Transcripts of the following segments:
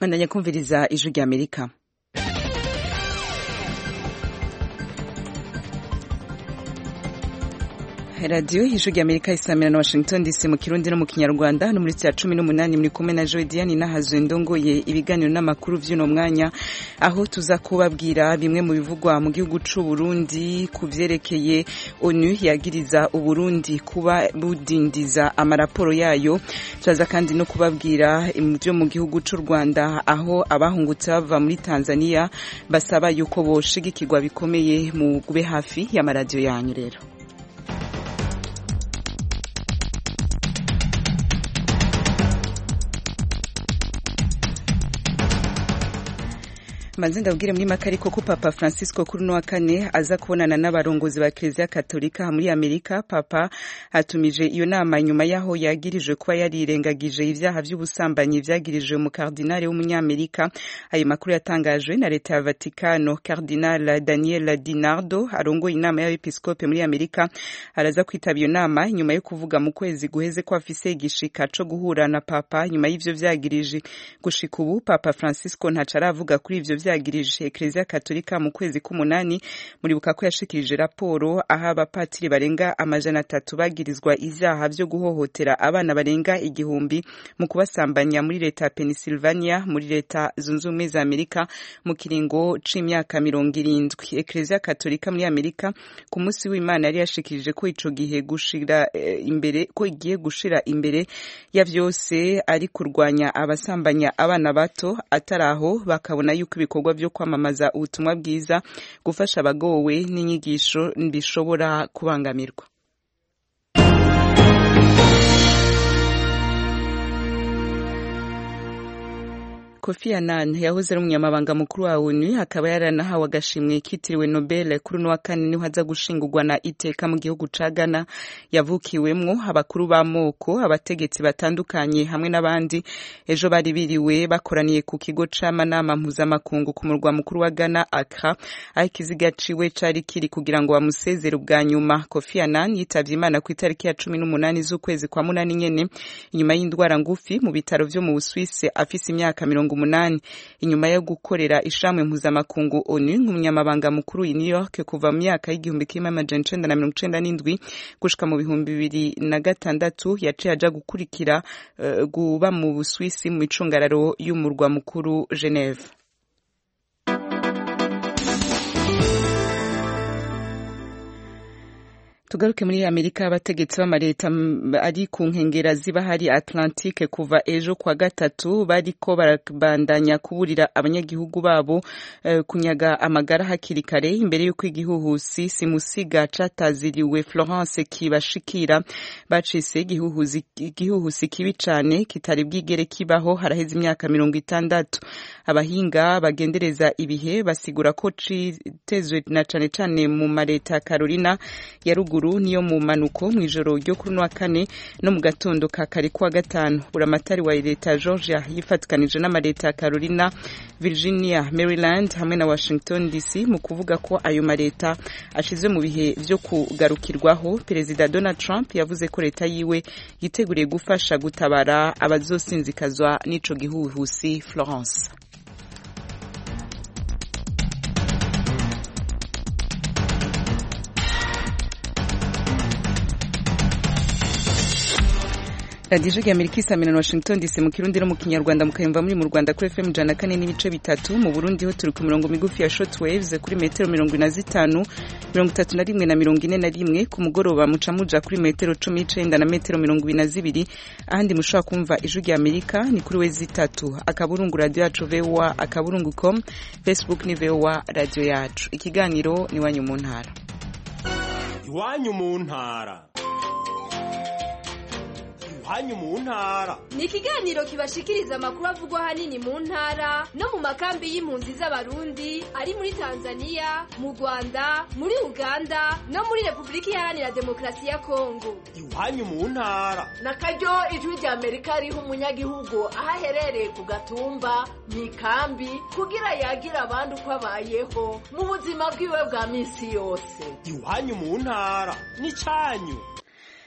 bandanya kumviriza ijwi rya amerika radiyo ijwi rya amerika isamira na washington dc mu kirundi no mu kinyarwanda no muri cya cumi n'umunani muri kumwe na joy diane nahazuye ndongoye ibiganiro n'amakuru vy'uno mwanya aho tuza kubabwira bimwe mu bivugwa mu gihugu c'u Burundi ku vyerekeye onu yagiriza uburundi kuba budindiza amaraporo yayo turaza kandi no kubabwira vyo mu gihugu c'u rwanda aho abahungutse bava muri tanzania basaba yuko boshigikirwa bikomeye mu gube hafi y'amaradiyo yanyu rero manze ndabwire muri make ariko ko papa francisco kuri uno wa kane aza kubonana n'abarongozi ba kiliziya katolika muri amerika papa atumije iyo nama nyuma y'aho yagirijwe kuba yarirengagije ibyaha by'ubusambanyi vyagirijwe mu kardinali w'umunyamerika ayo makuru yatangajwe na leta ya vatikano kardinal daniel dinardo arongoye inama y'abepiskope muri amerika araza kwitaba iyo nama nyuma yo kuvuga mu kwezi guheze ko afise igishika co guhura na papa nyuma y'ivyo vyagirije gushika ubu papa francisco ntaco aravuga kuri ivyo vyagirije Eklezia Katolika mu kwezi k'umunani muribuka ko yashikirije raporo aho abapatiri barenga amajana atatu bagirizwa ivyaha vyo guhohotera abana barenga igihumbi mu kubasambanya muri leta ya Pennsylvania muri leta zunze ubumwe za Amerika mu kiringo c'imyaka mirongo irindwi Eklezia Katolika muri Amerika ku munsi w'Imana yari yashikirije ko ico gihe gushira e, imbere ko igiye gushira imbere ya vyose ari kurwanya abasambanya abana bato ataraho bakabona yuko ibikorwa vyo kwamamaza ubutumwa bwiza gufasha abagowe n'inyigisho bishobora kubangamirwa Kofi Annan yahoze ari umunyamabanga mukuru wa ONU akaba yaranahawe agashimwe kitiriwe Nobel kuri uno wa kane niho aza gushingurwa na iteka mu gihugu ca Ghana yavukiwemwo abakuru b'amoko abategetsi batandukanye hamwe n'abandi ejo bari biriwe bakoraniye ku kigo c'amanama mpuzamakungu ku murwa mukuru wa Ghana Accra aho ikiziga ciwe cari kiri kugira ngo bamusezere ubwa nyuma Kofi Annan yitavye Imana ku itariki ya cumi n'umunani z'ukwezi kwa munani nyene inyuma y'indwara ngufi mu bitaro vyo mu Busuwisi afise imyaka mirongo umunani inyuma yo gukorera ishamwe mpuzamakungu onu nk'umunyamabanga mukuru i New York kuva mu myaka y'igihumbi kimwe amajana icenda na mirongo icenda n'indwi gushika mu bihumbi bibiri na gatandatu yaciye aja gukurikira uh, guba mu Buswisi mu micungararo y'umurwa mukuru Geneve tugaruke muri amerika abategetsi b'amaleta ari ku nkengera ziba hari atlantique kuva ejo kwa gatatu bariko barabandanya kuburira abanyagihugu babo uh, kunyaga amagara hakiri kare imbere y'uko igihuhusi simusiga cataziriwe florence kibashikira bacise igihuhusi kibi cane kitari bwigere kibaho haraheze imyaka mirongo itandatu abahinga bagendereza ibihe basigura ko citezwe na cane cane mu maleta ya carolina ya ruguru niyo mu manuko mu ijoro ryo kuri wa kane no mu gatondo ka kare kuwa gatanu buramatari wa leta ya Georgia yifatikanije n'amaleta ya Carolina Virginia Maryland hamwe na Washington DC mu kuvuga ko ayo maleta ashizwe mu bihe vyo kugarukirwaho perezida Donald Trump yavuze ko leta yiwe yiteguriye gufasha gutabara abazosinzikazwa n'ico gihuhusi Florence radiyo ya amerika isamira na washington dc mu kirundi no mu kinyarwanda mukayumva muri mu rwanda kuri fm ijana kane n'ibice bitatu mu burundi ho turi ku mirongo migufi ya short waves kuri metero mirongo ine na zitanu mirongo itatu na rimwe na mirongo ine na rimwe ku mugoroba muca muja kuri metero cumi n'icenda na metero mirongo ibiri na zibiri ahandi mushobora kumva ijwi rya amerika ni kuri we zitatu akaburungu radiyo yacu voa akaburungu com facebook ni voa radiyo yacu ikiganiro ni iwanyu mu ntara iwanyu mu ntara hanyu mu ntara ni ikiganiro kibashikiriza amakuru avugwa hanini mu ntara no mu makambi y'impunzi z'abarundi ari muri tanzania mu rwanda muri uganda no muri repubulika iharanira demokarasi ya kongo iwanyu mu ntara na karyo ijwi rya amerika riha umunyagihugu aho aherereye ku gatumba mu ikambi kugira yagira abandi uko abayeho mu buzima bwiwe bwa minsi yose iwanyu mu ntara ni cyanyu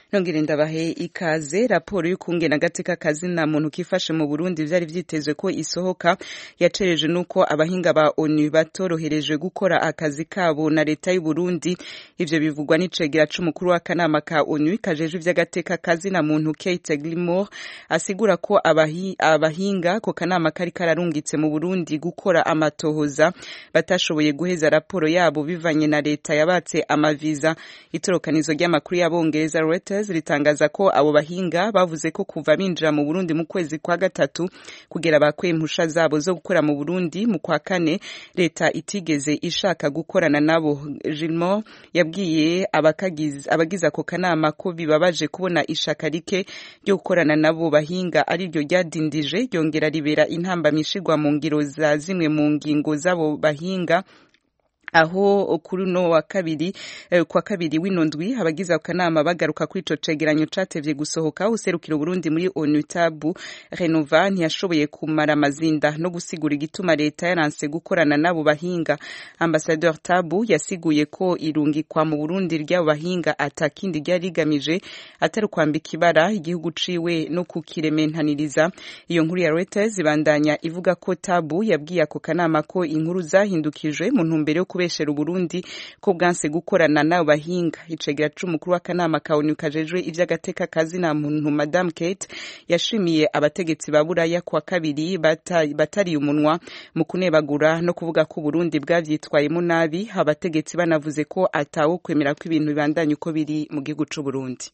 nongere ndabahe ikaze raporo y'ukungena agateka kazina muntu kifashe mu Burundi vyari vyitezwe ko isohoka yacereje nuko abahinga ba ONU batorohereje gukora akazi kabo na leta y'u Burundi ivyo bivugwa n'icegera c'umukuru w'akanama ka ONU kajeje ivy'agateka kazina muntu Kate Gilmore asigura ko abahi, abahinga ko kanama kari kararungitse mu Burundi gukora amatohoza batashoboye guheza raporo yabo bivanye na leta yabatse amaviza itorokanizo ry'amakuru y'abongereza Reuters ritangaza ko abo bahinga bavuze ko kuva binjira mu Burundi mu kwezi kwa gatatu kugera bakwe impusha zabo zo gukora mu Burundi mu kwa kane leta itigeze ishaka gukorana nabo Gilmore yabwiye abakagize abagize ako kanama ko bibabaje kubona ishaka rike ryo gukorana nabo bahinga ari ryo ryadindije ryongera ribera intambamishirwa mu ngiro za zimwe mu ngingo z'abo bahinga aho kuri uno wa kabiri eh, kwa kabiri wino ndwi abagize akanama bagaruka kuri ico cegeranyo catevye gusohoka userukira Burundi muri ONU tabu Renova ntiyashoboye kumara amazinda no gusigura igituma leta yaranse gukorana nabo bahinga ambassadeur tabu yasiguye ko irungikwa mu Burundi ry'abo bahinga atakindi ryari rigamije atari kwambika ibara igihugu ciwe no kukirementaniriza iyo nkuru ya Reuters ibandanya ivuga ko tabu yabwiye ako kanama ko inkuru zahindukijwe mu ntumbero yo kubeshera Uburundi ko bwanse gukorana nabo bahinga icegera c'umukuru w'akanama ka ONU kajejwe ivy'agateka kazina muntu Madame Kate yashimiye abategetsi ba Buraya kwa kabiri batari batari umunwa mu kunebagura no kuvuga ko Burundi bwavyitwayemo nabi abategetsi banavuze ko atawo kwemera ko ibintu bibandanye uko biri mu gihugu c'u Burundi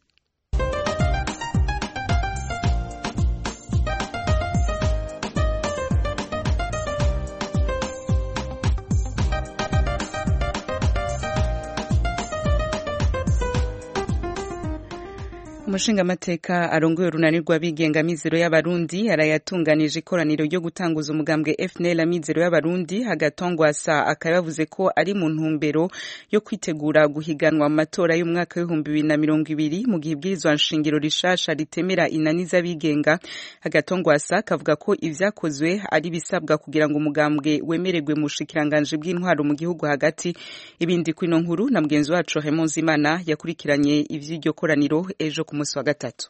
umushingamateka arongoye urunani rw'abigenga mizero y'abarundi arayatunganije ikoraniro ryo gutanguza umugambwe FNL amizero y'abarundi hagatongwasa akaba yavuze ko ari mu ntumbero yo kwitegura guhiganwa mu matora y'umwaka w'ibihumbi bibiri na mirongo ibiri mu gihe ibwirizwa nshingiro rishasha ritemera inani z'abigenga hagatongwasa akavuga ko ivyakozwe ari bisabwa kugira ngo umugambwe wemererwe mu bushikiranganji bw'intwaro mu gihugu hagati ibindi kwino nkuru na mugenzi wacu Raymond Zimana yakurikiranye ivy'iryo koraniro ejo ku munsi wa gatatu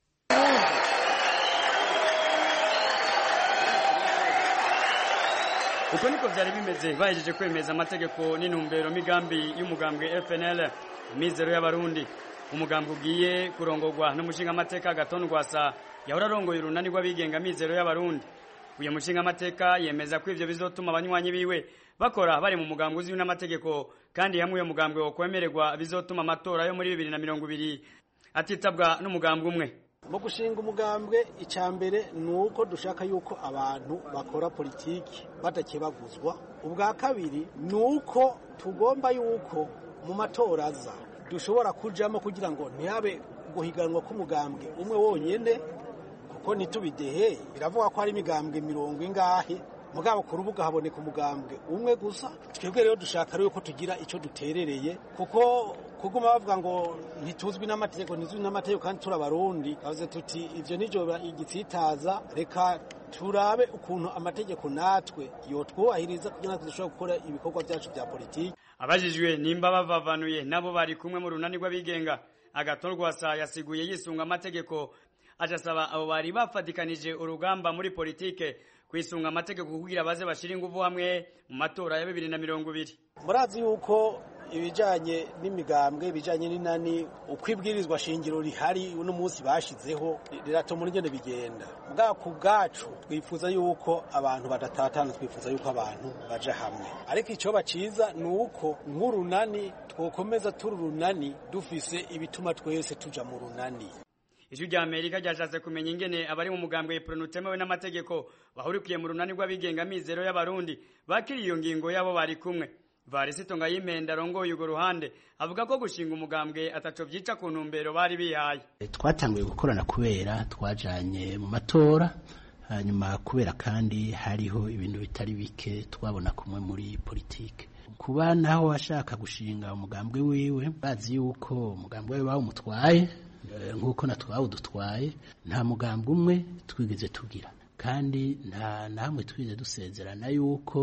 uko niko vyari bimeze bahejeje kwemeza amategeko n'intumbero migambi y'umugambwe FNL imizero y'abarundi umugambwe ugiye kurongorwa n'umushingamateka Gaton Rwasa yahora arongoye urunani rw'abigenga mizero y'abarundi uyu mushingamateka yemeza ko ivyo bizotuma abanywanyi biwe bakora bari mu mugambwe uzwi n'amategeko kandi hamwe uyo mugambwe wo kwemererwa bizotuma amatora yo muri bibiri na mirongo ibiri atitabwa n'umugambwe umwe mu gushinga umugambwe icya mbere ni uko dushaka yuko abantu bakora politiki badakebaguzwa ubwa kabiri ni uko tugomba yuko mu matora aza dushobora kujamo kugira ngo ntihabe guhiganwa k'umugambwe umwe wonyine kuko ntitubidehe biravuga ko hari imigambwe mirongo ingahe mugabo ku rubuga haboneka umugambwe umwe gusa twebwe rero dushaka rero ko tugira icyo duterereye kuko kuguma bavuga ngo ntituzwi n'amategeko ntizwi n'amategeko kandi turi abarundi bavuze tuti ivyo nivyo igitsitaza reka turabe ukuntu amategeko natwe yotwubahiriza kugira ngo dushobore gukora ibikorwa byacu bya politiki abajijwe nimba bavavanuye nabo bari kumwe mu runani rw'abigenga agatorwasa yasiguye yisunga amategeko ajasaba abo bari bafatikanije urugamba muri politike kwisunga amategeko kugira baze bashira ingufu hamwe mu matora ya bibiri na mirongo ibiri murazi yuko ibijanye n'imigambwe ibijanye n'inani uko ibwirizwa shingiro rihari uno munsi bashizeho riratuma urugendo bigenda bwa ku bwacu twifuza yuko abantu badatatana twifuza yuko abantu baja hamwe ariko icyo baciza ni uko nk'urunani twokomeza turi urunani dufise ibituma twese tuja mu runani ijwi rya amerika ryashatse kumenya ingene abari mu mugambwe ipironi utemewe n'amategeko bahurikiye mu runani rw'abigenga mizero y'abarundi bakiriye iyo ngingo yabo bari kumwe varisito ngayimenda arongoye urwo ruhande avuga ko gushinga umugambwe ataco vyica ku ntumbero bari bihaye twatanguye gukorana kubera twajanye mu matora hanyuma kubera kandi hariho ibintu bitari bike twabona kumwe muri politike kuba naho ashaka gushinga umugambwe wiwe bazi yuko umugambwe we bawumutwaye nk'uko natwe bawudutwaye nta mugambwe umwe twigeze tugira kandi nta namwe twigeze dusezerana yuko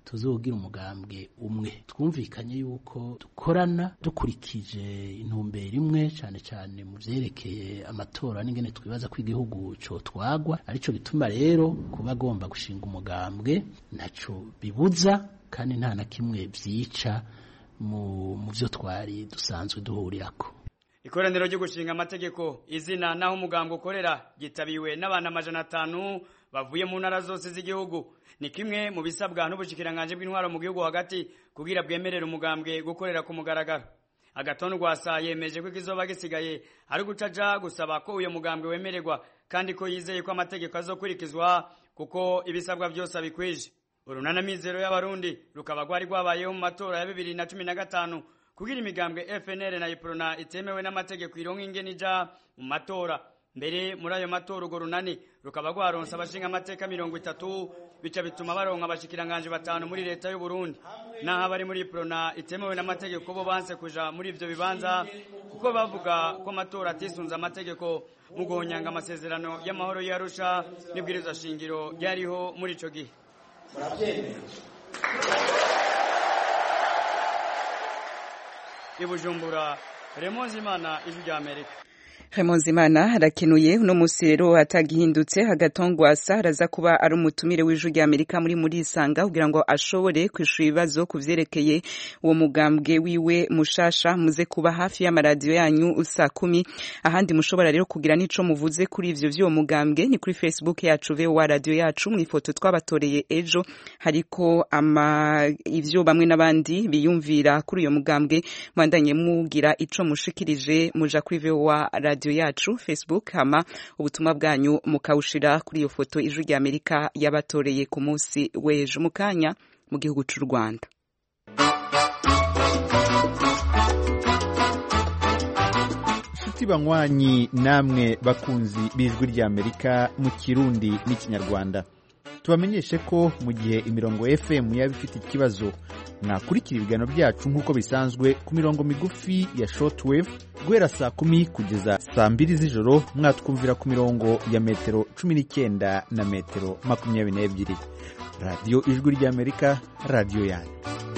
tuzogira umugambwe umwe twumvikanye yuko dukorana dukurikije intumbero imwe cyane cyane mu vyerekeye amatora n'ingene twibaza ko igihugu co twagwa arico gituma rero kuba agomba gushinga umugambwe ntaco bibuza kandi nta na kimwe vyica mu mu vyo twari dusanzwe duhurirako ikoraniro ryo gushinga amategeko izina naho umugambwe ukorera gitabiwe n'abantu amajana atanu bavuye mu ntara zose z'igihugu ni kimwe mu bisabwa n'ubushikiranganje bw'intwaro mu gihugu hagati kugira bwemerere umugambwe gukorera ku mugaragaro agatondu rwasa yemeje ko ikizoba gisigaye ari gucaja gusaba ko uyo mugambwe wemererwa kandi ko yizeye ko amategeko azokurikizwa kuko ibisabwa byose abikwije urunana mizero y'abarundi rukaba rwari rwabayeho mu matora ya bibiri na cumi na gatanu kugira imigambwe FNL na Iprona itemewe n'amategeko ironka ingene ija mu matora mbere muri ayo matora urwo runani rukaba rwaronse abashinga amateka mirongo itatu bica bituma baronka abashikiranganje batanu muri leta y'u Burundi naho abari muri Iprona itemewe n'amategeko bo banse kuja muri ivyo bibanza kuko bavuga ko amatora atisunze amategeko mu guhonyanga amasezerano y'amahoro y'Arusha n'ibwirizwa shingiro ryariho muri ico gihe ibujumbura remonzi imana ijwi rya amerika Imana arakenuye uno musi rero atagihindutse hagatongwasa araza kuba ari umutumire w'ijwi rya Amerika muri muri isanga kugira ngo ashobore kwishura ibibazo ku vyerekeye uwo mugambwe wiwe mushasha muze kuba hafi y'amaradiyo yanyu saa kumi ahandi mushobora rero kugira n'ico muvuze kuri ivyo vy'uwo mugambwe ni kuri Facebook yacu VOA radio yacu mu ifoto twabatoreye ejo hariko ama ivyo bamwe n'abandi biyumvira kuri uyo mugambwe mwandanye mugira ico mushikirije muja kuri VOA radio radio yacu Facebook hama ubutumwa bwanyu mukawushira kuri iyo foto ijwi rya Amerika yabatoreye ku munsi w'ejo mukanya mu gihugu c'u Rwanda inshuti banywanyi namwe bakunzi b'ijwi rya Amerika mu kirundi n'ikinyarwanda tubamenyeshe ko mu gihe imirongo FM yaba ifite ikibazo mwakurikira ibiganiro byacu nk'uko bisanzwe ku mirongo migufi ya shortwave guhera saa kumi kugeza saa mbiri z'ijoro mwatwumvira ku mirongo ya metero cumi n'icyenda na metero makumyabiri n'ebyiri radiyo ijwi ry'amerika radiyo yanyu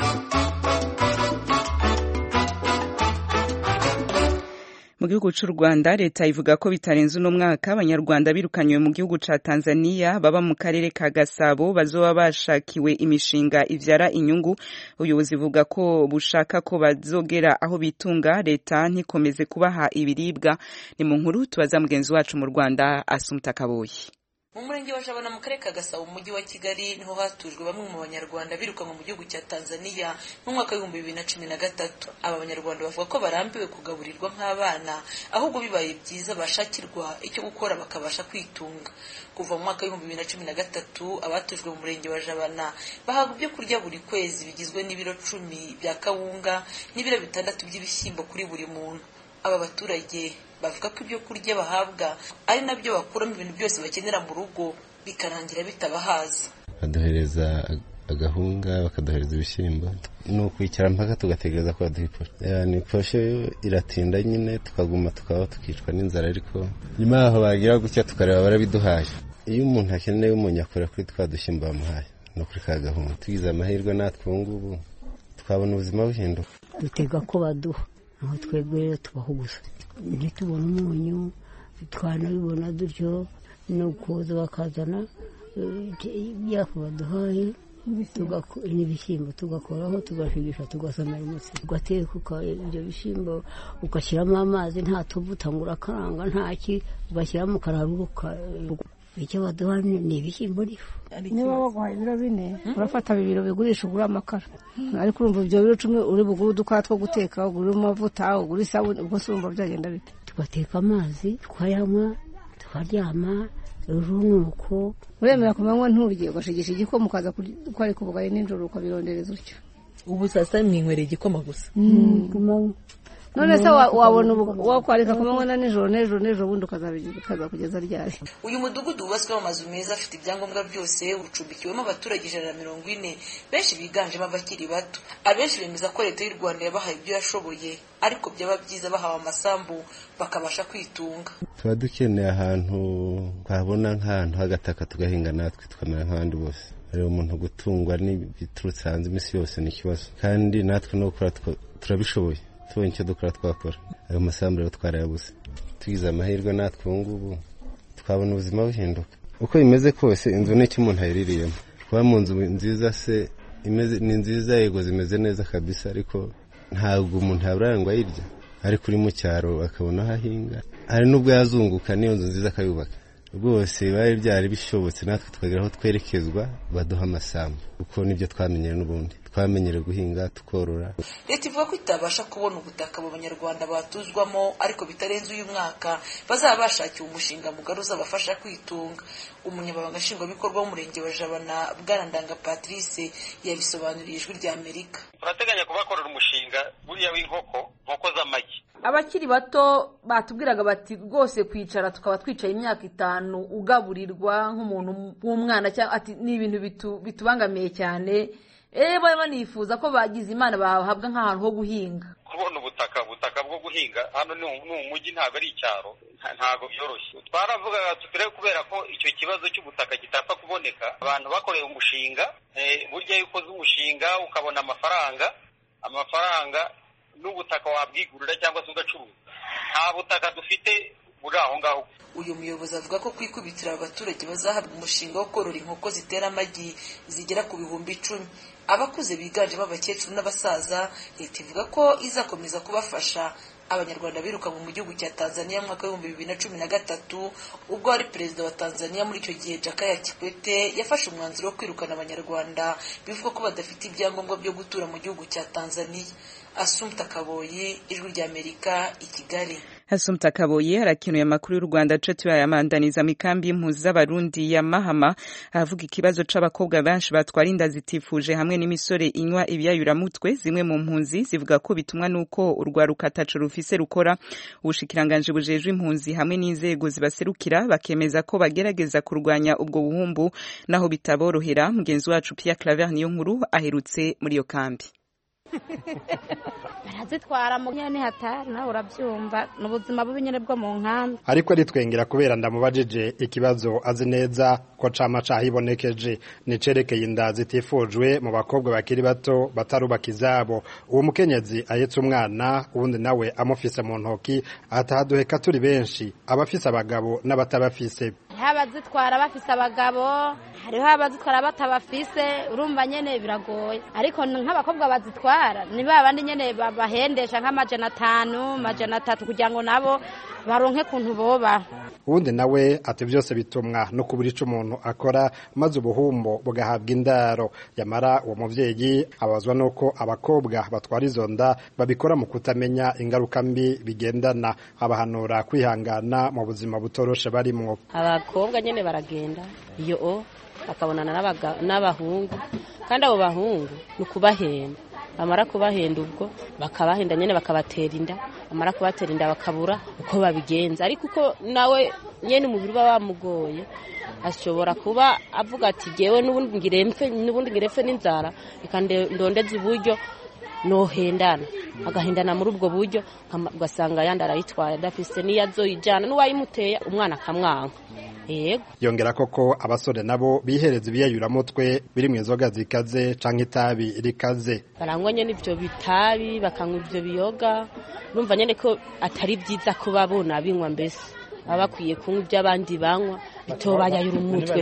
mu gihugu cy'u Rwanda leta ivuga ko bitarenze uno mwaka abanyarwanda birukanywe mu gihugu ca Tanzania baba mu karere ka Gasabo bazoba bashakiwe imishinga ivyara inyungu ubuyobozi buvuga ko bushaka ko bazogera aho bitunga leta ntikomeze kubaha ibiribwa ni mu nkuru tubaza mugenzi wacu mu Rwanda Asumta Kaboyi mu murenge wa jabana mu karere ka gasabo mu mujyi wa kigali niho hatujwe bamwe mu banyarwanda birukanwe mu gihugu cya tanzania mu mwaka w'ibihumbi bibiri na cumi na gatatu aba banyarwanda bavuga ko barambiwe kugaburirwa nk'abana ahubwo bibaye byiza bashakirwa icyo gukora bakabasha kwitunga kuva mu mwaka w'ibihumbi bibiri na cumi na gatatu abatujwe mu murenge wa jabana bahabwa ibyo kurya buri kwezi bigizwe n'ibiro cumi bya kawunga n'ibiro bitandatu by'ibishyimbo kuri buri muntu aba baturage bavuga ko ibyo kurya bahabwa ari nabyo bakuramo ibintu byose bakenera mu rugo bikarangira bitabahaza baduhereza agahunga bakaduhereza ibishyimbo ni ukwicara mpaka tugategereza ko baduha iposhe ni iposhe iratinda nyine tukaguma tukaba tukicwa n'inzara ariko nyuma yaho bagira gutya tukareba barabiduhaye iyo umuntu akeneye umuntu akora kuri twa dushyimbo bamuhaye no kuri ka gahunga tugize amahirwe natwe ubu ngubu twabona ubuzima buhinduka dutega ko baduha aho twebwe rero tubaho gusa ntitubone umunyu twanabibona dutyo no kuza bakazana ibyafu baduhaye n'ibishyimbo tugakoraho tugashigisha tugasomera umutsi tugateka ibyo bishyimbo ugashyiramo amazi nta tuvuta ngo urakaranga ntaki ugashyiramo ukararuka icyo baduha ni ibishyimbo n'ifu niba baguhaye ibiro bine urafata bibiri bigurisha ugura amakara ariko urumva ibyo biro cumi uri bugure udukara two guteka ugure amavuta ugure isabune ubwo se urumva byagenda bite tugateka amazi tukayanywa tukaryama ejo nuko uremera ku manywa nturye ugashigisha igikoma ukaza kwarika ubugari nijoro ukabirondereza utyo ubu sasa mwinywereye igikoma gusa none se wabona wakwarika ku manywa na nijoro n'ejo n'ejo bundi ukaza kugeza ryari uyu mudugudu wubatswemo amazu meza afite ibyangombwa byose ucumbikiwemo abaturage ijana na mirongo ine benshi biganjemo abakiri bato abenshi bemeza ko leta y'u rwanda yabahaye ibyo yashoboye ariko byaba byiza bahawe amasambu bakabasha kwitunga tuba dukeneye ahantu twabona nk'ahantu h'agataka tugahinga natwe tukamera nk'abandi bose rero umuntu gutungwa n'ibiturutse hanze iminsi yose ni ikibazo kandi natwe no gukora turabishoboye tubonye icyo dukora twakora ayo masambu rero twarayabuze tugize amahirwe natwe ubu ngubu twabona ubuzima buhinduka uko bimeze kose inzu ni icyo umuntu ayiririyemo kuba mu nzu nziza se ni nziza yego zimeze neza kabisa ariko ntabwo umuntu yabura ngo ayirya ariko uri mu cyaro akabona aho ahinga hari n'ubwo yazunguka n'iyo nzu nziza akayubaka rwose bari byari bishobotse natwe tukagera aho twerekezwa baduha amasambu kuko nibyo twamenyere n'ubundi twamenyere guhinga tukorora leta ivuga ko itabasha kubona ubutaka abo banyarwanda batuzwamo ariko bitarenze uyu mwaka bazaba bashakiwe umushinga mugari uzabafasha kwitunga umunyamabanga nshingwabikorwa w'umurenge wa jabana bwarandanga patrice yabisobanuriye ijwi rya amerika turateganya kubakorera umushinga buriya w'inkoko nkoko z'amagi abakiri bato batubwiraga bati rwose kwicara tukaba twicaye imyaka itanu ugaburirwa nk'umuntu w'umwana cyangwa ati ni ibintu bitubangamiye cyane eee bari banifuza ko bagize imana bahabwa nk'ahantu ho guhinga kubona ubutaka ubutaka bwo guhinga hano ni umujyi ntabwo ari icyaro ntabwo byoroshye twaravugaga tutire kubera ko icyo kibazo cy'ubutaka kitapfa kuboneka abantu bakoreye umushinga burya iyo ukoze umushinga ukabona amafaranga amafaranga n'ubutaka wabwigurira cyangwa se ugacuruza nta butaka dufite buri aho ngaho uyu muyobozi avuga ko kwikubitira abaturage bazahabwa umushinga wo korora inkoko zitera amagi zigera ku bihumbi icumi abakuze biganjemo abakecuru n'abasaza leta ivuga ko izakomeza kubafasha abanyarwanda birukanwe mu gihugu cya tanzania mu mwaka w'ibihumbi bibiri na cumi na gatatu ubwo wari perezida wa tanzania muri icyo gihe jakaya kikwete yafashe umwanzuro wo kwirukana abanyarwanda bivugwa ko badafite ibyangombwa byo gutura mu gihugu cya tanzania asumta kaboyi ijwi ry'amerika i kigali Asumta Kaboye harakenuye amakuru y'u Rwanda co tuyayamandaniza mikambi y'impunzi z'abarundi ya Mahama avuga ikibazo c'abakobwa benshi batwara inda zitifuje hamwe n'imisore inywa ibiyayuramutwe zimwe mu mpunzi zivuga ko bitumwa nuko urwaruka ataco rufise rukora ubushikiranganje bujejwe impunzi hamwe n'inzego zibaserukira bakemeza ko bagerageza kurwanya ubwo buhumbu naho bitaborohera mugenzi wacu Pierre Claver niyo nkuru aherutse muri iyo kambi barazitwara mu nyene hatari nawe urabyumva ni ubuzima bubi nyene bwo mu nkambi ariko aritwengera kubera ndamubajije ikibazo azi neza ko cama cahibonekeje nicerekeye inda zitifujwe mu bakobwa bakiri bato batarubaka izabo uwo mukenyezi ahetse umwana uwundi nawe amufise mu ntoki atahaduheka turi benshi abafise abagabo n'abatabafise hariho abazitwara bafise abagabo hariho abazitwara batabafise urumva nyene biragoye ariko nk'abakobwa bazitwara ni ba bandi nyene bahendesha nk'amajana atanu amajana atatu kugira ngo nabo baronke kuntu boba uwundi nawe ati byose bitumwa no kubura ico umuntu akora maze ubuhumbo bugahabwa indaro yamara uwo muvyeyi abazwa nuko abakobwa batwara izo nda babikora mu kutamenya ingaruka mbi bigendana abahanura kwihangana mu buzima butoroshe barimwo abakobwa nyene baragenda iyo o bakabonana n'abahungu kandi abo bahungu ni ukubahenda bamara kubahenda ubwo bakabahenda nyine bakabatera inda bamara kubatera inda bakabura uko babigenza ariko uko nawe nyine umubiri uba wamugoye ashobora kuba avuga ati ngewe n'ubundi ngirempfe n'ubundi ngirempfe n'inzara reka ndondeze uburyo nohendana agahendana muri ubwo buryo ugasanga yandi arayitwaye adafise n'iyo azoyijyana n'uwayimuteye umwana akamwanka yego yongera koko abasore nabo bihereza ibiyayuramutwe biri mu inzoga zikaze canke itabi rikaze barangwa nyene ivyo bitabi bakanywa ivyo biyoga urumva nyene ko atari vyiza ko babona binywa mbese baba bakwiye kunywa ibyo abandi banywa bitobayayura umutwe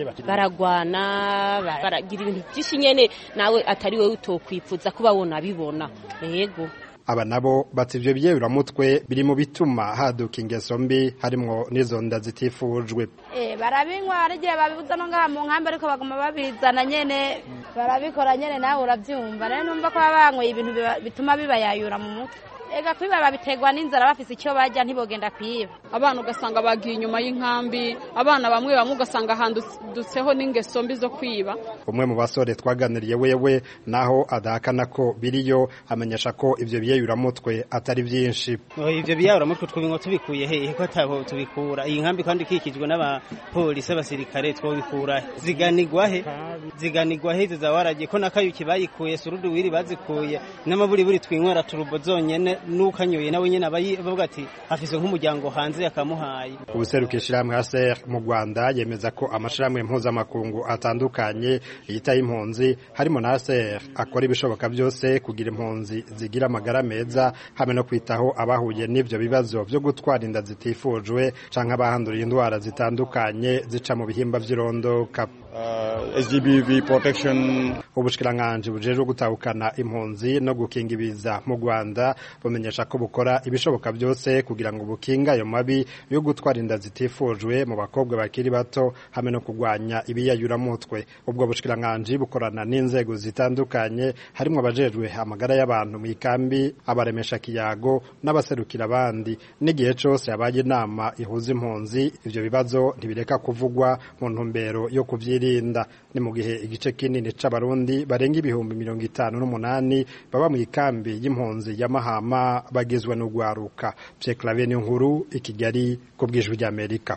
baragwana baragira ibintu byinshi nyene nawe atari wowe utokwifuza kuba wona bibona yego aba nabo bati ivyo biyayuramutwe biri mu bituma haduka ingeso mbi harimwo n'izo nda zitifujwe eh barabinywa arigihe babibuza no ngaha mu nkambi ariko baguma babizana nyene barabikora nyene nawe uravyumva rero numva ko baba banyweye ibintu bituma bibayayura mu mutwe ega kwiba babiterwa n'inzara bafise icyo bajya ntibogenda kwiba abana ugasanga bagiye inyuma y'inkambi abana bamwe bamwe ugasanga handutseho n'ingeso mbi zo kwiba umwe mu basore twaganiriye wewe naho adahakana ko biriyo amenyesha ko ivyo biyayuramutwe atari vyinshi ivyo biyayuramutwe twobinywa tubikuye hehe ko atabo tubikura iyi nkambi kandi ikikijwe n'abapolisi abasirikare twobikura ziganirwa he ziganirwa he zizawaragiye ko nakayuki bayikuye surudi wiri bazikuye n'amaburiburi twinywera turubo zonyene n'ukanyoye nawe nyene aba bavuga ati afise nk'umuryango hanze yakamuhaye ubuseruka ishirahamwe HCR mu Rwanda yemeza ko amashirahamwe mpuzamakungu atandukanye yitaye impunzi harimo na HCR akora ibishoboka byose kugira impunzi zigira amagara meza hamwe no kwitaho abahuye n'ivyo bibazo vyo gutwara inda zitifujwe canke abahanduriye indwara zitandukanye zica mu bihimba vy'irondoka uh, SGBV protection ubushikiranganji bujejwe gutahukana impunzi no gukinga ibiza mu Rwanda bumenyesha ko bukora ibishoboka byose kugira ngo bukinga ayo mabi yo gutwara inda zitifujwe mu bakobwa bakiri bato hamwe no kurwanya ibiyayuramutwe ubwo bushikiranganji bukorana n'inzego zitandukanye harimo abajejwe amagara y'abantu mu ikambi abaremesha kiyago n'abaserukira abandi n'igihe cose habaye inama ihuza impunzi ivyo bibazo ntibireka kuvugwa mu ntumbero yo kuvyirinda ni mu gihe igice kinini c'abarundi barenga ibihumbi mirongo itanu n'umunani baba mu ikambi y'impunzi ya Mahama bagizwe n'ugwaruka Pierre Claver nkuru i Kigali ku bw'ijwi ry'Amerika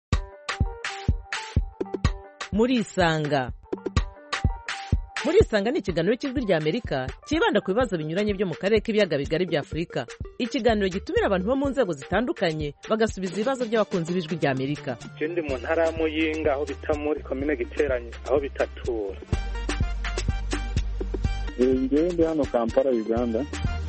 muri isanga muri isanga ni ikiganiro cy'ijwi ry'amerika cyibanda ku bibazo binyuranye byo mu karere k'ibiyaga bigari bya afurika ikiganiro gitumira abantu bo mu nzego zitandukanye bagasubiza ibibazo by'abakunzi b'ijwi ry'amerika ikindi mu ntara ya muyinga aho bita muri komine giteranye aho bitatura ngewe ndi hano kampala uganda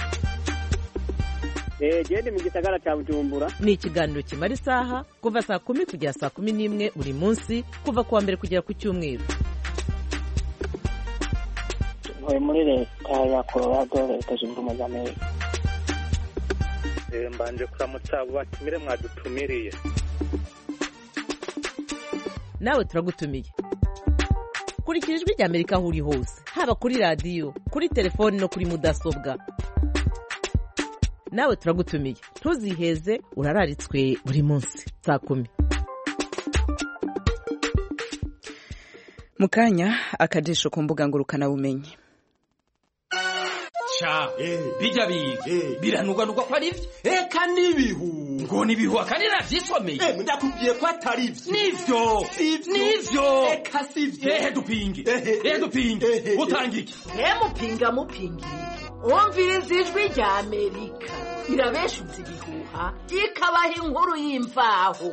gende mu gisagara cya bujumbura ni ikiganiro kimara isaha kuva saa kumi kugera saa kumi n'imwe buri munsi kuva ku wa mbere kugera ku cyumweru ntuye muri leta ya colorado leta zunze ubumwe za amerika mbanje kuramutsa abo batumire mwadutumiriye nawe turagutumiye kurikira ijwi ry'amerika aho uri hose haba kuri radiyo kuri telefoni no kuri mudasobwa nawe turagutumiye ntuziheze urararitswe buri munsi saa kumi mu kanya akajisho ku mbuga ngurukanabumenyi sha bijya biga biranugwanugwa ko ari byo eka n'ibihu ngo n'ibihu akandi navyisomeye ndakubwiye ko atari byo nivyo nivyo eka sivyo ehe dupinge ehe dupinge utanga iki mupinga mupingira wumviriza ijwi rya amerika irabeshuza ibihuha ikabaha inkuru y'imvaho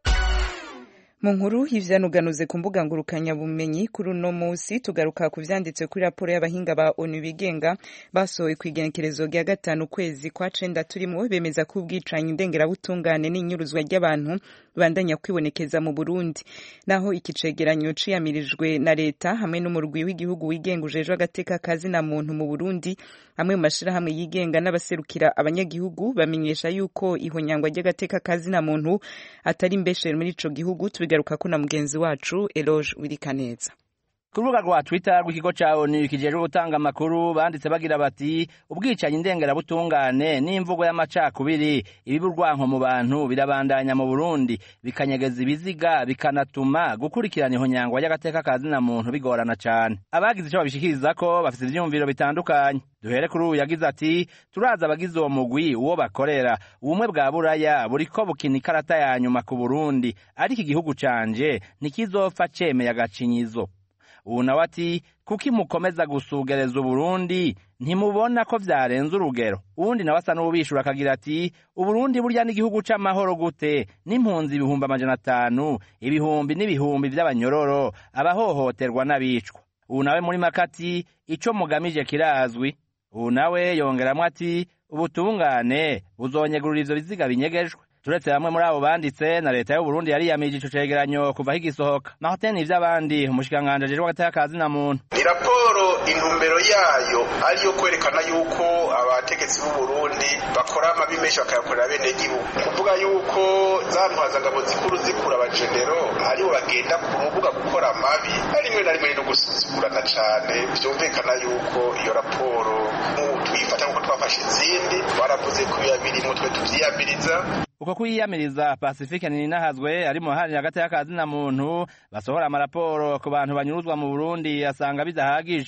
mu nkuru y'ivyanuganuze ku mbuga ngurukanabumenyi kuri uno munsi tugaruka ku vyanditse kuri raporo y'abahinga ba onu bigenga basohoye ku igenekerezo rya gatanu kwezi kwa cenda turimwo bemeza ko ubwicanyi ndengerabutungane n'inyuruzwa ry'abantu bandanya kwibonekeza mu burundi naho iki cegeranyo ciyamirijwe na leta hamwe n'umurwi w'igihugu wigenga ujejwe agateka kazina muntu mu burundi amwe mu mashirahamwe yigenga n'abaserukira abanyagihugu bamenyesha yuko ihonyangwa ry'agateka kazina muntu atari mbeshere muri ico gihugu tubigaruka ko na mugenzi wacu Eloge Wirikaneza ku rubuga rwa twitter rw'ikigo ca onu kijejwe gutanga amakuru banditse bagira bati ubwicanyi ndengerabutungane n'imvugo y'amacakubiri ibiba urwanko mu bantu birabandanya mu burundi bikanyegeza ibiziga bikanatuma gukurikirana ihonyangwa ry'agateka ka zina muntu bigorana cane abagize ico babishikiriza ko bafise ivyiyumviro bitandukanye duhere kuri uyu yagize ati turazi abagize uwo mugwi uwo bakorera ubumwe bwa buraya buriko bukina ikarata ya nyuma ku burundi ariko igihugu canje ntikizopfa cemeye agacinyizo ubu nawe ati kuko imukomeza gusugereza uburundi ntimubona ko vyarenze urugero uwundi nawe asa n'uwubishura akagira ati uburundi burya n'igihugu c'amahoro gute n'impunzi ibihumbi amajana atanu ibihumbi n'ibihumbi vy'abanyororo abahohoterwa n'abicwa ubu nawe muri makati ico mugamije kirazwi ubu nawe yongeramwo ati ubutungane buzonyegurura ivyo biziga binyegejwe turetse bamwe muri abo banditse na leta y'uburundi yariyamije ico cegeranyo kuva higisohoka naho teni ivy'abandi umushikiranganji ajejwe agateka ka zina muntu ni raporo intumbero yayo ariyo kwerekana yuko abategetsi b'uburundi bakora amabi menshi bakayakorera bene gihugu kuvuga yuko za ntwazangabo zikuru zikura abajenero aribo bagenda ku rubuga gukora amabi rimwe na rimwe no gusuzugurana cane vyumvikana yuko iyo raporo tuyifata nk'uko twafashe izindi twaravuze ko birimwo twe tuvyiyamiriza uko kwiyamiriza pacifique ninahazwe ari mu haranira agateka ka zina muntu basohora amaraporo ku bantu banyuruzwa mu burundi asanga bidahagije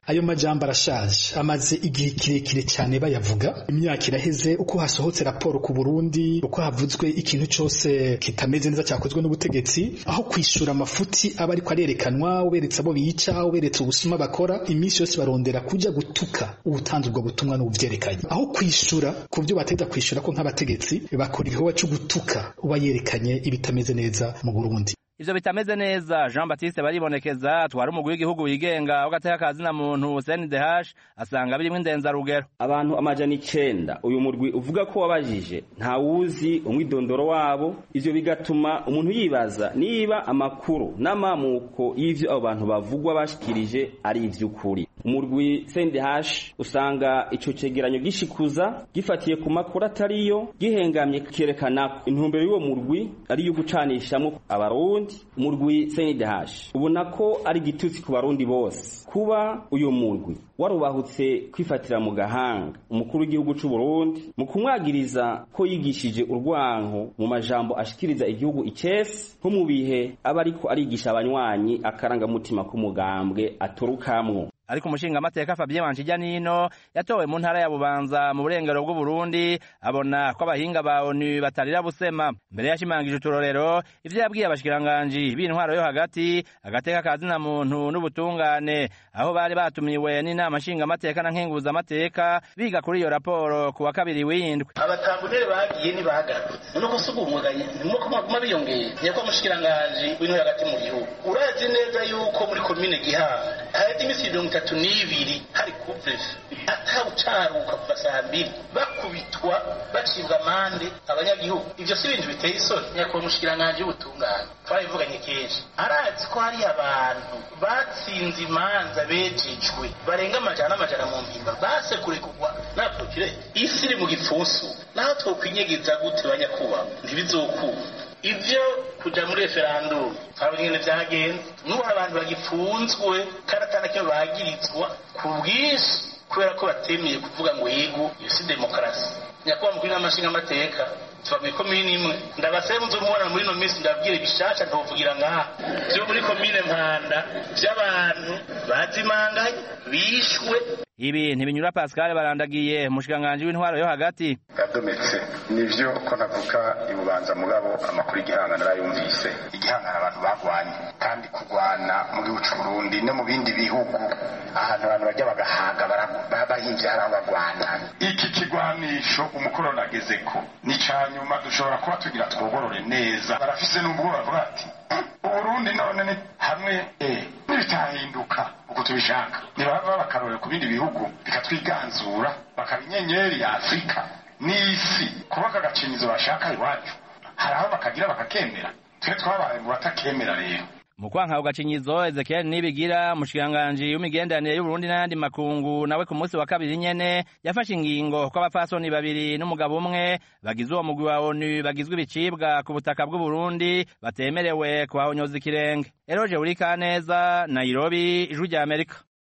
ayo majambo arashaje amaze igihe kirekire cyane bayavuga imyaka iraheze uko hasohotse raporo ku Burundi uko havuzwe ikintu cyose kitameze neza cyakozwe n'ubutegetsi aho kwishura amafuti aba ariko arerekanwa uberetse abo bica uberetse ubusuma bakora iminsi yose barondera kujya gutuka ubutanze ubwo butumwa n'ubuvyerekanye aho kwishura ku byo bateza kwishura ko nk'abategetsi bakora igikorwa cyo gutuka uba yerekanye ibitameze neza mu Burundi ivyo bitameze neza Jean Baptiste baribonekeza twari umugwi w'igihugu wigenga w'agateka kazina muntu CNDH asanga birimwo indenzarugero abantu amajana icenda uyu murwi uvuga ko wabajije ntawuzi umwidondoro wabo ivyo bigatuma umuntu yibaza niba amakuru n'amamuko y'ivyo abo bantu bavugwa bashikirije ari ivy'ukuri umurwi CNDH usanga ico cegeranyo gishikuza gifatiye ku makuru atariyo gihengamye kerekana intumbero y'uwo murwi ari yo gucanishamwo abarundi umurwi CNDH ubona ko ari igitutsi ku barundi bose kuba uyu murwi warubahutse kwifatira mu gahanga umukuru w'igihugu c'u Burundi mu kumwagiriza ko yigishije urwanko mu majambo ashikiriza igihugu icesi nko mu bihe aba ariko arigisha abanywanyi akarangamutima k'umugambwe aturukamwo ariko umushingamateka Fabien Wanshijya nino yatowe mu ntara ya Bubanza mu burengero bw'u Burundi abona ko abahinga ba ONU batarira busema mbere yashimangije uturorero ivyo yabwiye abashikiranganji b'intwaro yo hagati agateka kazina muntu n'ubutungane aho bari batumiwe n'inama nshingamateka na nkenguza amateka biga kuri iyo raporo ku wa kabiri w'indwi abatambunere bagiye ntibagarutse nuko si ubumuganye nuko maguma biyongera nyakwa mushikiranganji w'intwaro hagati mu gihugu urazi neza yuko muri komine gihanga haheze imisi mirongo itatu n'ibiri hari kuvresi atawucaruka kuva saa mbiri bakubitwa bacibwa amande abanyagihugu ivyo si ibintu biteye isoni nyakubahwa umushikiranganji w'ubutungane twarabivuganye kenshi arazi ko hari abantu batsinze imanza bejejwe barenga amajana n'amajana mu mpimba basekure kugwa na prokireri isi iri mu gipfunsu naho twokwinyegeza gute banyakubahwa ntibizokunda ivyo kuja muri referandumu abo nyene vyagenze n'ubu abantu bagipfunzwe kandi atana kimwe bagirizwa ku bwinshi kubera ko batemeye kuvuga ngo yego iyo si demokarasi nyakubahwa mukuru n'amashinga amateka tuva muri komine imwe ndabasaba muzo mubona muri ino minsi ndabwira ibishasha ntovugira ngaha vyo muri komine mpanda vy'abantu bazimanganye bishwe ibi ntibinyura Pascal barandagiye umushikiranganji w'intwaro yo hagati yadometse nivyo ko navuga ibubanza mugabo amakuru y'igihanga narayumvise igihangana abantu bagwanye kandi kugwana mu gihugu c'u Burundi no mu bindi bihugu ahantu abantu bajya bagahaga bahinvye hari aho bagwana iki kigwanisho umukoroni agezeko ni ca nyuma dushobora kuba tugira twogorore neza barafise n'ubwoba bavuga ati uburundi none ni hamwe eh n'ibitahinduka uko tubishaka ntibaba bakarorera ku bindi bihugu bikatwiganzura bakaba inyenyeri ya afurika n'isi kubaka agacinyizo bashaka iwacu hari aho bakagira bakakemera twe twabaye mu batakemera rero mu kwanka ku gacinyizo Ezekiel Nibigira umushikiranganji w'imigenderanire y'Uburundi n'ayandi makungu nawe ku munsi wa kabiri nyene yafashe ingingo ko abapfasoni babiri n'umugabo umwe bagize uwo mugwi wa ONU bagizwe ibicibwa ku butaka bw'u Burundi batemerewe kubahonyoza ikirenge Eroje Urikaneza Nairobi ijwi rya Amerika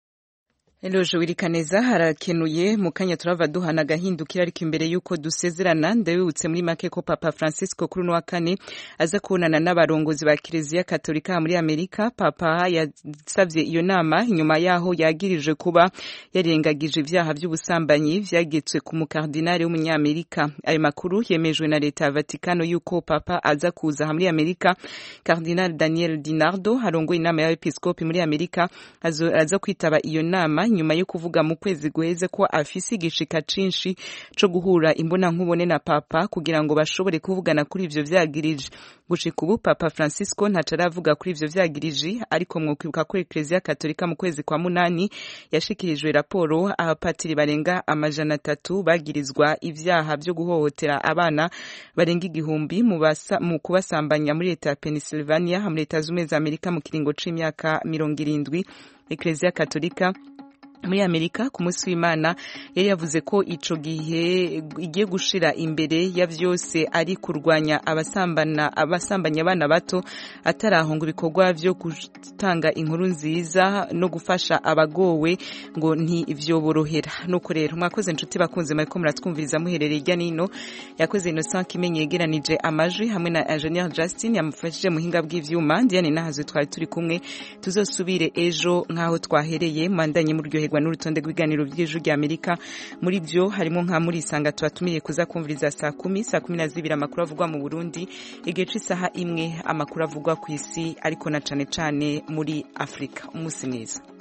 Eloje wirikaneza harakenuye mu kanya turava duhana agahindukira ariko imbere y'uko dusezerana ndabibutse muri make ko Papa Francisco kuri wa kane aza kubonana n'abarongozi ba Kiliziya Katolika muri Amerika Papa yasavye iyo nama inyuma yaho yagirije kuba yarengagije ivyaha by'ubusambanyi vyagetswe ku mukardinali w'umunyamerika ayo makuru yemejwe na leta ya Vatikano yuko Papa aza kuza muri Amerika Cardinal Daniel Dinardo harongoye inama y'abepiskopi muri Amerika aza kwitaba iyo nama nyuma yo kuvuga mu kwezi guheze ko afise igishika cinshi co guhura imbona nkubone na papa kugira ngo bashobore kuvugana kuri ivyo vyagirije gushika ubu papa francisco ntaco aravuga kuri ivyo vyagirije ariko mwokwibuka ko eklezia katolika mu kwezi kwa munani yashikirijwe raporo abapatiri barenga amajana atatu bagirizwa ivyaha vyo guhohotera abana barenga igihumbi mu kubasambanya muri leta ya pennsylvania muri leta z'ubumwe za amerika mu kiringo c'imyaka mirongo irindwi eklezia katolika muri amerika ku munsi w'imana yari yavuze ko ico gihe igiye gushira imbere ya vyose ari kurwanya abasambana abasambanya abana bato atarahunga ibikorwa vyo gutanga inkuru nziza no gufasha abagowe ngo ntivyoborohera nuko rero mwakoze inshuti bakunze mariko muratwumviriza muherereye irya nino yakoze Innocent Kimenyi yegeranije amajwi hamwe na Engineer Justin yamufashije muhinga bw'ivyuma Diane Nahazo twari turi kumwe tuzosubire ejo nkaho twahereye mandanye muryoherwa n'urutonde rw'ibiganiro by'ejo rya Amerika muri byo harimo nka muri isanga tubatumiye kuza kumviriza saa kumi saa kumi na zibiri amakuru avugwa mu Burundi igihe c'isaha imwe amakuru avugwa ku isi ariko na cane cane muri Afrika umunsi mwiza